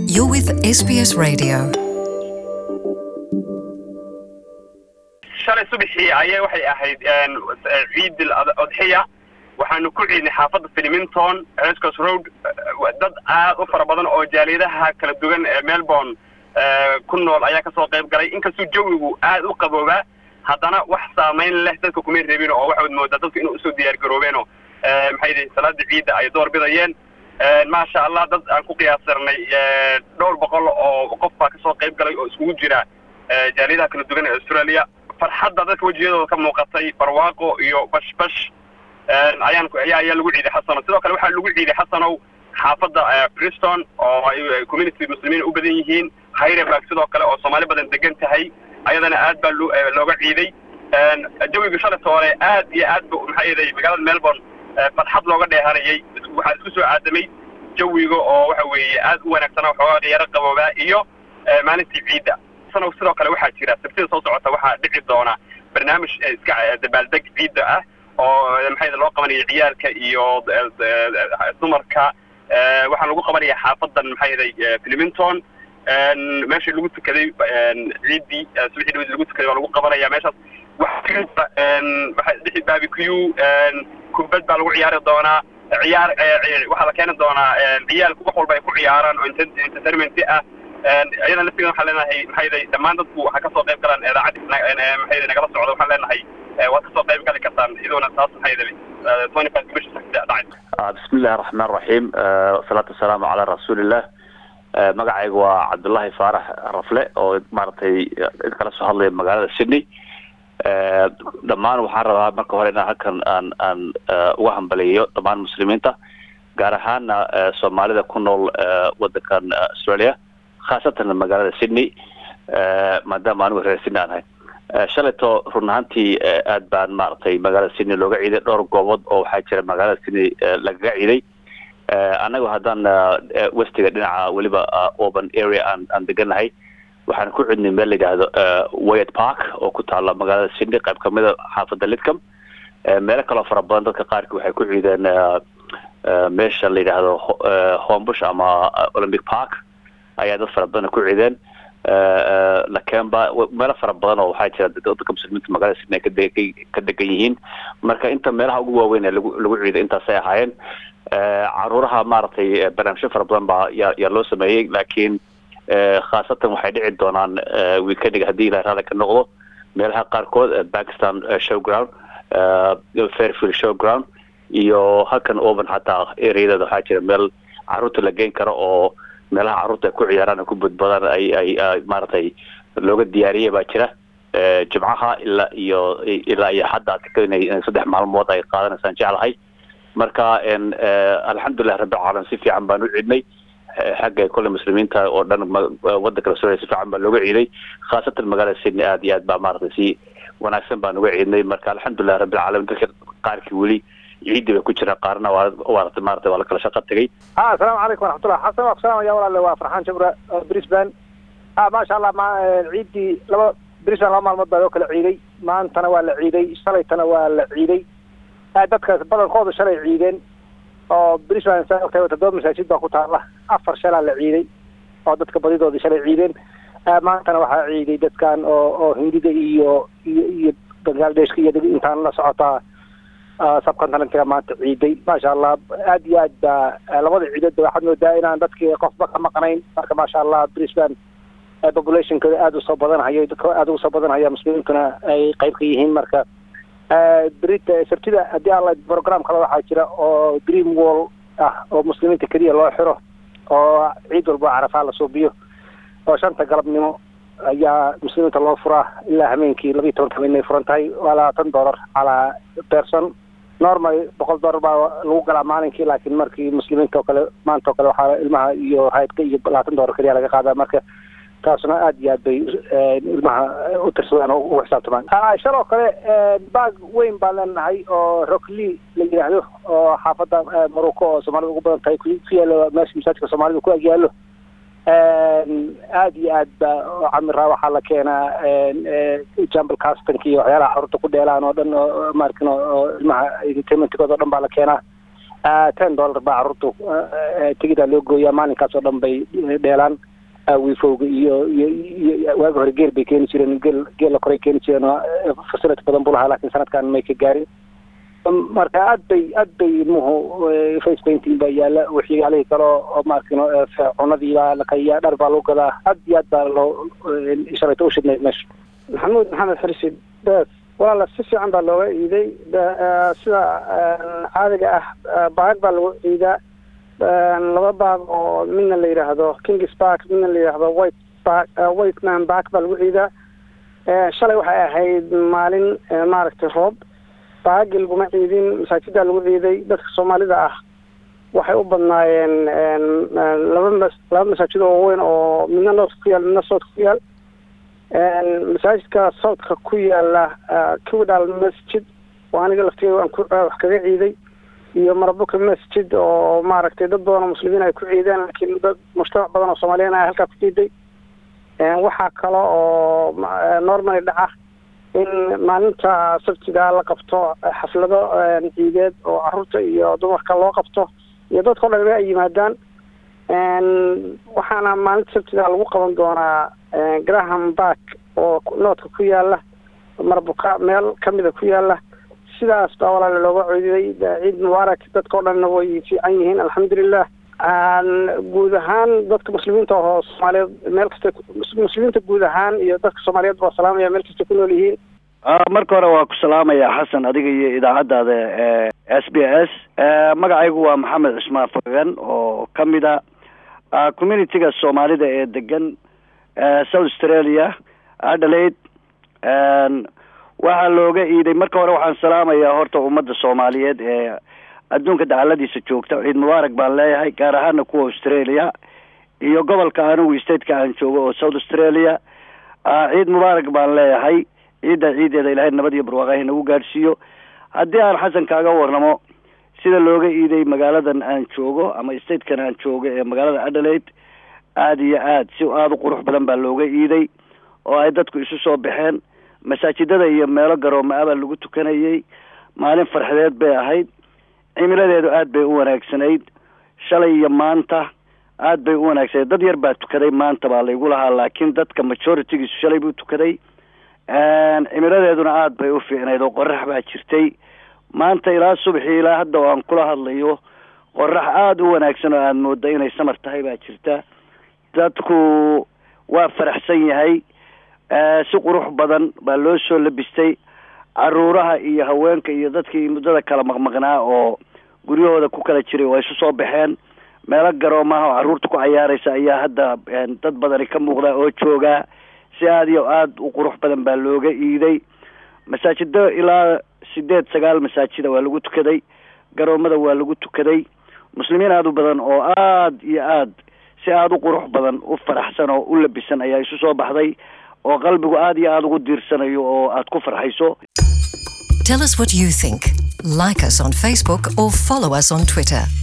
You're with SBS Radio. shalay subaxii ayaa waxay ahayd ciid odxiya waxaanu ku ciidnay xaafadda filimington escos road dad aad u fara badan oo jaaliyadaha kala duwan ee melbourne ku nool ayaa kasoo qayb galay inkastuu jawigu aad u qaboobaa haddana wax saamayn leh dadka kumay reebin oo waxaad moodaa dadku inay usoo diyaar garoobeenoo maxay yihi salaada ciidda ay door bidayeen maasha allah dad aan ku qiyaasarnay dhowr boqol oo qof baa kasoo qayb galay oo iskugu jira jaaliyadaha kala duwan ee australia farxadda dadka wejiyadooda ka muuqatay barwaaqo iyo bashbash ayaan ayaa ayaa lagu ciiday xasano sidoo kale waxaa lagu ciiday xasanow xaafadda briston oo ay community muslimiin u badan yihiin hyreburg sidoo kale oo soomaali badan degan tahay ayadana aad baa lo looga ciiday jawiga shalay toole aad iyo aad bu maxaa yeelay magaalada melbourne farxad looga dheehanayay waxaa isku soo aadamay jawiga oo waxa weeye aad u wanaagsana waxoogaa yaro qaboobaa iyo maalintii ciidda sanow sidoo kale waxaa jira sabtida soo socota waxaa dhici doona barnaamij iska dabaaldeg ciidda ah oo maxay loo qabanayo ciyaalka iyo dumarka waxaa lagu qabanaya xaafadan maxaa yeelay filimington meeshii lagu tukaday ciiddii subaxii dhawed lagu tukaday waa lagu qabanaya meeshaas waxaa barbecue kubad baa lagu ciyaari doonaa ciyaar waxaa la keeni doonaa ciyaalku wax walba ay ku ciyaaraan oo entertainment ah iyadana laftigeeda waxaan leenahay maxaa yeelay dhammaan dadku waxaa kasoo qayb galaan idaacaddi maxaa yeelay nagala socda waxaan leenahay waad kasoo qayb gali kartaan iyadoona taas maxaa yeelay twenty five bisha dhacay bismi illahi raxmaan raxiim wasalaatu wasalaamu calaa rasuulillah magacayga waa cabdullaahi faarax rafle oo maaragtay kala soo hadlaya magaalada sydney dhammaan waxaan rabaa marka hore inaan halkan aan aan uga hambaliyayo dhammaan muslimiinta gaar ahaana soomaalida ku nool wadankan australia khaasatan magaalada sydney maadaama anigu reer sydney aan ahay shalayto run ahaantii aad baan maaragtay magaalada sydney looga ciiday dhowr goobood oo waxaa jira magaalada sydney lagaga ciiday annagu haddaan westiga dhinaca weliba open area aan aan deganahay waxaan ku cidnay meel la yidhaahdo wayat park oo ku taala magaalada sydney qayb kamida xaafadda lidcom meelo kaloo fara badan dadka qaarkii waxay ku ciideen meesha la yidhaahdo homebush ama olympic park ayaa dad fara badan ku ciideen lakemba meelo fara badan oo waxaa jira dadka muslimiinta magaalada sydney kade ka degan yihiin marka inta meelaha ugu waaweyn ee lagu lagu ciiday intaasay ahaayeen caruuraha maaragtay barnaamijyo fara badan baa yaa yaa loo sameeyey laakiin khaasatan waxay dhici doonaan weekendiga haddii ilahay raali ka noqdo meelaha qaarkood pakistan showground fairfield showground iyo halkan oban xataa areadeeda waxaa jira meel caruurta la geyn karo oo meelaha carruurta ay ku ciyaaraan ku badbadaan ay ay maaragtay looga diyaariyay baa jira jimcaha ilaa iyo ilaa iyo hadda inay saddex maalmood ay qaadanaysaan jeclahay marka alxamdulilah rabbilcaalamiin si fiican baan u ciidnay xagga kole muslimiinta oo dhan wadanka australia si fiican baa looga ciiday khaasatan magaalada sydney aad iyo aad baa maaragtay si wanaagsan baan uga ciidnay marka alxamdulilah rabbilcaalamiin dadka qaarkii weli ciidii bay ku jiraan qaarna waa waarata maarata waa la kala shaqo tegay ha asalaamu calaykum waraxmatullah xasan waa kusalamaya walaale waa farxaan jabra brisbane ha maasha allah ma ciiddii laba brisbane laba maalmood baa loo kala ciiday maantana waa la ciiday shalaytana waa la ciiday dadkaas badankoodu shalay ciideen oo brisbane saa ogtahay toddoba masaajid baa ku taala afar shalaa la ciiday oo dadka badidoodii shalay ciideen maantana waxaa ciiday dadkan oo oo hindida iyo iyo iyo bangladeshka iyo intaan la socotaa subcontinentiga maanta ciiday maasha allah aad iyo aad baa labada ciidoodba waxaad moodaa inaan dadkii qofba ka maqnayn marka maasha allah brisbane populationkooda aada usoo badanhayo dadka aada ugu soo badanhaya muslimiintuna ay qayb ka yihiin marka berita sabtida haddii alla program kale waxaa jira oo green wall ah oo muslimiinta keliya loo xiro oo ciid walba carafaa la suubiyo oo shanta galabnimo ayaa muslimiinta loo furaa ilaa hameenkii labiiyi tobanka habeen ay furan tahay waa labaatan dollar calaa person normal boqol dollar baa lagu galaa maalinkii laakiin markii muslimiinta oo kale maanta oo kale waxaa ilmaha iyo haydka iyo labaatan dollar keliya laga qaadaa marka taasuna aad iyo aad bay ilmaha u tirsadaan oo ugu xisaabtamaan shaloo kale baag weyn baan leenahay oo rockly la yidhaahdo oo xaafadda morocco oo soomaalida ugu badan tahay ku yaalo meesha masaajidka soomaalida ku agyaalo aad iyo aad ba camiraa waxaa la keenaa jambal castanka iyo waxyaalaha carruurta ku dheelaan oo dhan oo maarkin oo ilmaha entertainmentkooda o dhan baa la keenaa ten dollar baa carruurtu tigidaa loo gooyaa maalinkaas oo dhan bay dheelaan wiifowga iyo iyo iyo waagi hore geel bay keeni jireen geel geella koray keeni jireen oo facility badan buu lahaa laakiin sanadkan may ka gaarin marka aad bay aad bay ilmuhu face painting baa yaala waxyaalihii kale oo maarkino cunadii baa laqayaa dhar baa lagu gadaa aad iyo aad baa loo shalayto u shidnay meesha maxamuud maxamed xirsid bees walaala si fiican baa looga iiday sida caadiga ah baag baa lagu ciidaa laba baag oo midna la yidhaahdo kings bark midna la yidhaahdo white bark white man bark baa lagu ciidaa shalay waxay ahayd maalin maaragtay roob baagi laguma ciidin masaajidaa lagu ciiday dadka soomaalida ah waxay u badnaayeen laba mas laba masaajid oo waaweyn oo midna northka ku yaal midna southka ku yaal masaajidka southka ku yaala kiwdal masjid oo aniga laftigeeda aan ku wax kaga ciiday iyo marabuka masjid oo maaragtay dad badan oo muslimiin ay ku ciideen laakiin dad mujtamac badan oo soomaaliyan ay halkaa ku ciiday waxaa kale oo normally dhaca in maalinta sabtiga la qabto xaflado ciideed oo caruurta iyo dumarka loo qabto iyo dadka o dhan ay yimaadaan waxaana maalinta sabtiga lagu qaban doonaa graham bark oo noodka ku yaala marbuka meel kamida ku yaala sidaas baa walaala looga codiday ciid mubaarak dadka o dhanna way fiican yihiin alxamdulilah guud ahaan dadka muslimiinta oo soomaaliyeed meel kasta muslimiinta guud ahaan iyo dadka soomaaliyeed baa salaamaya meel kasta ku nool yihiin marka hore waa ku salaamaya xasan adiga iyo idaacaddaada s b s magacaygu waa maxamed cismaan fagan oo kamid a communitiga soomaalida ee degan south australia adelaide waxaa looga iiday marka hore waxaan salaamayaa horta ummadda soomaaliyeed ee adduunka dacaladiisa joogta ciid mubaarak baan leeyahay gaar ahaana kuwa australia iyo gobolka anigu stateka aan joogo oo south australia ciid mubaarak baan leeyahay ciidda ciideeda ilaahay nabad iyo barwaaqahi nagu gaadhsiiyo haddii aan xasan kaaga warramo sida looga iiday magaaladan aan joogo ama statekan aan joogo ee magaalada adelaide aada iyo aad si aada u qurux badan baa looga iiday oo ay dadku isu soo baxeen masaajidada iyo meelo garooma ah baa lagu tukanayay maalin farxadeed bay ahayd cimiladeedu aad bay u wanaagsanayd shalay iyo maanta aad bay u wanaagsanayd dad yar baa tukaday maanta baa laygu lahaa laakiin dadka majoritigiisu shalay buu tukaday cimiladeeduna aad bay u fiicnayd oo qorax baa jirtay maanta ilaa subaxii ilaa hadda oo aan kula hadlayo qorax aada u wanaagsan oo aada mooda inay samar tahay baa jirta dadku waa faraxsan yahay si qurux badan baa loo soo labistay caruuraha iyo haweenka iyo dadkii muddada kala maqmaqnaa oo guryahooda ku kala jiray waa isu soo baxeen meelo garoomaha oo carruurta ku cayaaraysa ayaa hadda dad badani ka muuqda oo joogaa si aada iyo aada u qurux badan baa looga iiday masaajido ilaa sideed sagaal masaajida waa lagu tukaday garoomada waa lagu tukaday muslimiin aada u badan oo aada iyo aad si aada u qurux badan u faraxsan oo u labisan ayaa isu soo baxday oo qalbigu aada iyo aada ugu diirsanayo oo aada ku farxayso Tell us what you think. Like us on Facebook or follow us on Twitter.